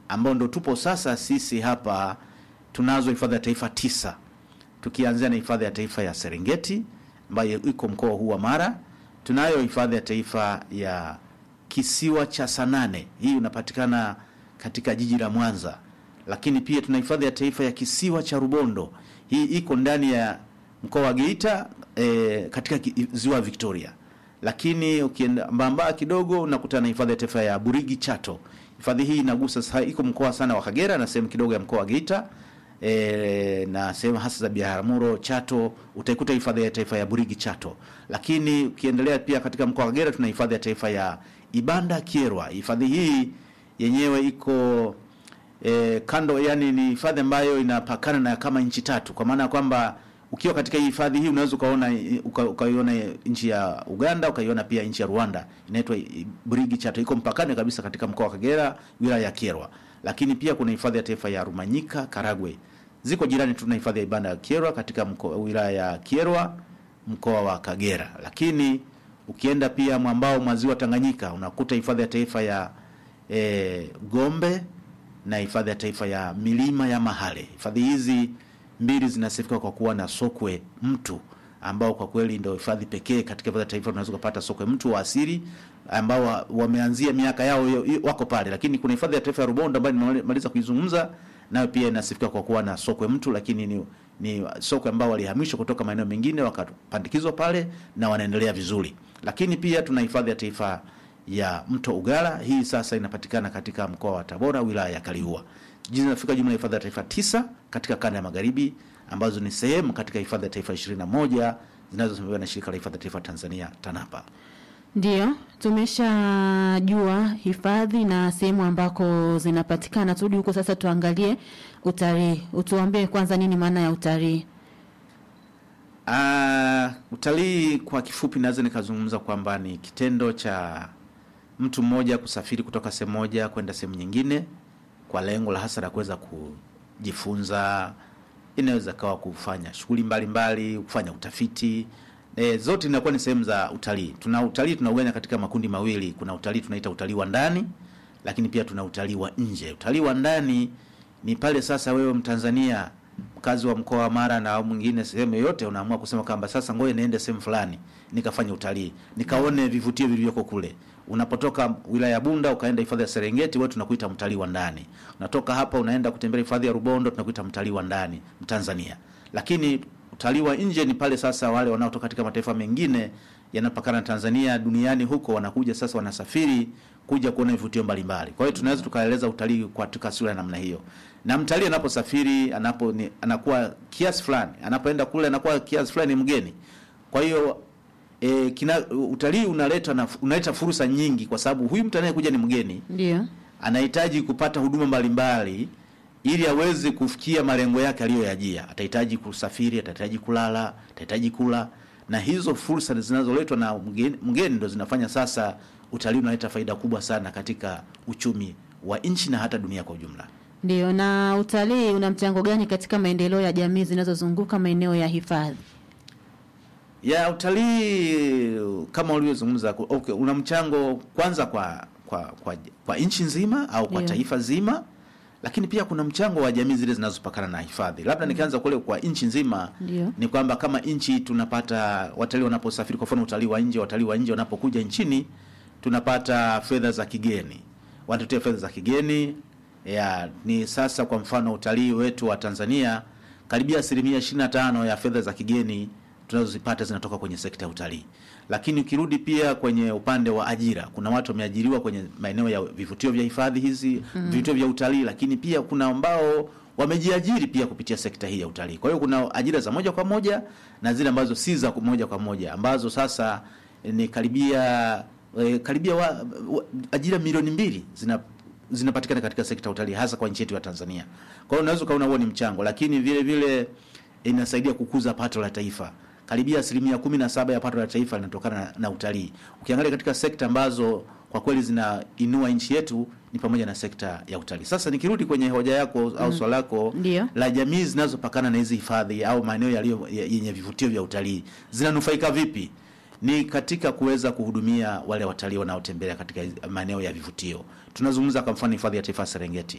ambao ndo tupo sasa sisi hapa. Tunazo hifadhi ya taifa tisa, tukianzia na hifadhi ya taifa ya Serengeti ambayo iko mkoa huu wa Mara. Tunayo hifadhi ya taifa ya kisiwa cha Sanane, hii unapatikana katika jiji la Mwanza. Lakini pia tuna hifadhi ya taifa ya kisiwa cha Rubondo, hii iko ndani ya mkoa wa Geita e, katika ki- ziwa Victoria. Lakini ukienda mbambaa kidogo unakutana na hifadhi ya taifa ya Burigi Chato. Hifadhi hii inagusa sasa, iko mkoa sana wa Kagera na sehemu kidogo ya mkoa wa Geita e, na sehemu hasa za Biharamulo, Chato, utaikuta hifadhi ya taifa ya Burigi Chato. Lakini ukiendelea pia katika mkoa wa Kagera tuna hifadhi ya taifa ya Ibanda Kierwa. Hifadhi hii yenyewe iko e, kando, yani ni hifadhi ambayo inapakana na kama nchi tatu, kwa maana ya kwamba ukiwa katika hii hifadhi hii unaweza ukaona uka, ukaiona nchi ya Uganda ukaiona pia nchi ya Rwanda, inaitwa Burigi Chato, iko mpakani kabisa katika mkoa wa Kagera, wilaya ya Kyerwa. Lakini pia kuna hifadhi ya taifa ya Rumanyika, Karagwe, ziko jirani tu na hifadhi ya Ibanda ya Kyerwa katika mkoa, wilaya ya Kyerwa, mkoa wa Kagera. Lakini ukienda pia mwambao mwa ziwa Tanganyika unakuta hifadhi ya taifa ya e, Gombe na hifadhi ya taifa ya milima ya Mahale. Hifadhi hizi mbili zinasifika kwa kuwa na sokwe mtu ambao kwa kweli ndio hifadhi pekee katika hifadhi ya taifa unaweza kupata sokwe mtu wa asili ambao wa- wameanzia miaka yao yo- yo- wako pale, lakini kuna hifadhi ya taifa ya Rubondo ambayo nimemaliza kuizungumza, nayo pia inasifika kwa kuwa na sokwe mtu, lakini ni, ni sokwe ambao walihamishwa kutoka maeneo mengine wakapandikizwa pale na wanaendelea vizuri. Lakini pia tuna hifadhi ya taifa ya mto Ugala. Hii sasa inapatikana katika mkoa wa Tabora, wilaya ya Kaliua. Zinafika jumla ya hifadhi ya taifa tisa katika kanda ya magharibi ambazo ni sehemu katika hifadhi ya taifa 21 zinazosimamiwa na shirika la hifadhi ya taifa Tanzania TANAPA. Ndiyo, tumeshajua hifadhi na sehemu ambako zinapatikana. Turudi huko sasa, tuangalie utalii. Utuambie kwanza nini maana ya utalii? Ah, utalii kwa kifupi naweza nikazungumza kwamba ni kitendo cha mtu mmoja kusafiri kutoka sehemu moja kwenda sehemu nyingine kwa lengo la hasa la kuweza kujifunza. Inaweza kawa kufanya shughuli mbalimbali, kufanya utafiti. E, zote inakuwa ni sehemu za utalii. Tuna utalii tunauganya katika makundi mawili. Kuna utalii tunaita utalii wa ndani, lakini pia tuna utalii wa nje. Utalii wa ndani ni pale sasa wewe Mtanzania mkazi wa mkoa wa Mara na au mwingine sehemu yoyote unaamua kusema kwamba sasa ngoja niende sehemu fulani nikafanya utalii nikaone vivutio vilivyoko kule. Unapotoka wilaya ya Bunda ukaenda hifadhi ya Serengeti, wewe tunakuita mtalii wa ndani. Unatoka hapa unaenda kutembelea hifadhi ya Rubondo, tunakuita mtalii wa ndani Mtanzania. Lakini utalii wa nje ni pale sasa wale wanaotoka katika mataifa mengine yanapakana na Tanzania duniani huko, wanakuja sasa, wanasafiri kuja kuona vivutio mbalimbali. Kwa hiyo tunaweza tukaeleza utalii katika sura ya namna hiyo, na mtalii anaposafiri anapo ni, anakuwa kiasi fulani, anapoenda kule anakuwa kiasi fulani ni mgeni. Kwa hiyo e, kina utalii unaleta na, unaleta fursa nyingi, kwa sababu huyu mtu anayekuja ni mgeni Ndio, anahitaji kupata huduma mbalimbali ili aweze kufikia malengo yake aliyoyajia. Atahitaji kusafiri, atahitaji kulala, atahitaji kula, na hizo fursa zinazoletwa na mgeni, mgeni ndo zinafanya sasa utalii unaleta faida kubwa sana katika uchumi wa nchi na hata dunia kwa ujumla. ndio. Na utalii una mchango gani katika maendeleo ya jamii zinazozunguka maeneo ya hifadhi? ya utalii kama ulivyozungumza, okay, una mchango kwanza kwa kwa kwa, kwa nchi nzima au kwa Ndio. taifa zima, lakini pia kuna mchango wa jamii zile zinazopakana na hifadhi. Labda nikianza kule kwa nchi nzima Ndio. ni kwamba kama nchi tunapata watalii wanaposafiri, kwa mfano utalii wa nje, watalii wa nje wanapokuja nchini tunapata fedha za kigeni, wanatutia fedha za kigeni ya ni sasa. Kwa mfano utalii wetu wa Tanzania karibia asilimia 25 ya fedha za kigeni tunazozipata zinatoka kwenye sekta ya utalii. Lakini ukirudi pia kwenye upande wa ajira, kuna watu wameajiriwa kwenye maeneo ya vivutio vya hifadhi hizi vivutio vya utalii, lakini pia kuna ambao wamejiajiri pia kupitia sekta hii ya utalii. Kwa hiyo kuna ajira za moja kwa moja na zile ambazo si za moja kwa moja ambazo sasa eh, ni karibia eh, karibia wa, wa, ajira milioni mbili zina zinapatikana katika sekta ya utalii hasa kwa nchi yetu ya Tanzania. Kwa hiyo unaweza ukaona huo ni mchango, lakini vile vile inasaidia kukuza pato la taifa. Karibia asilimia kumi na saba ya pato la taifa linatokana na, na utalii. Ukiangalia katika sekta ambazo kwa kweli zinainua nchi yetu ni pamoja na sekta ya utalii. Sasa nikirudi kwenye hoja yako au swala lako Ndio. la jamii zinazopakana na hizi hifadhi au maeneo yaliyo ya- yenye vivutio vya utalii zinanufaika vipi? Ni katika kuweza kuhudumia wale watalii wanaotembelea katika hizi- maeneo ya vivutio. Tunazungumza kwa mfano hifadhi ya taifa ya Serengeti.